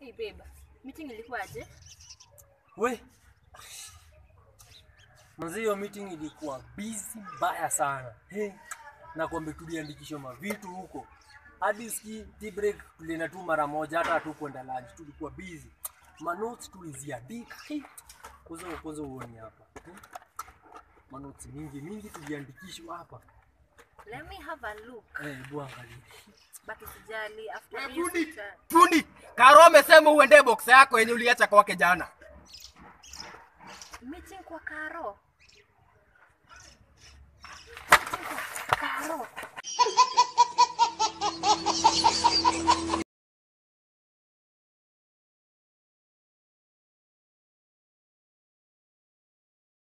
Hey babe, meeting ilikuwaje? We manzi, hiyo meeting ilikuwa busy mbaya sana. Hey, nakwambia tuliandikishwa mavitu huko hadi ski tea break tulienda tu mara moja, hata hatukwenda lunch, tulikuwa busy. Manotes tuliziandika hey. Kwanza kwanza uone hapa hmm? Manotes mingi mingi tuliandikishwa hapa Let me have a look. eh, hebu angalia But usijali after Eh, hiyo Fundi, sita- fundi, Karo amesema uende box yako yenye uliacha kwake jana. meeting kwa Karo.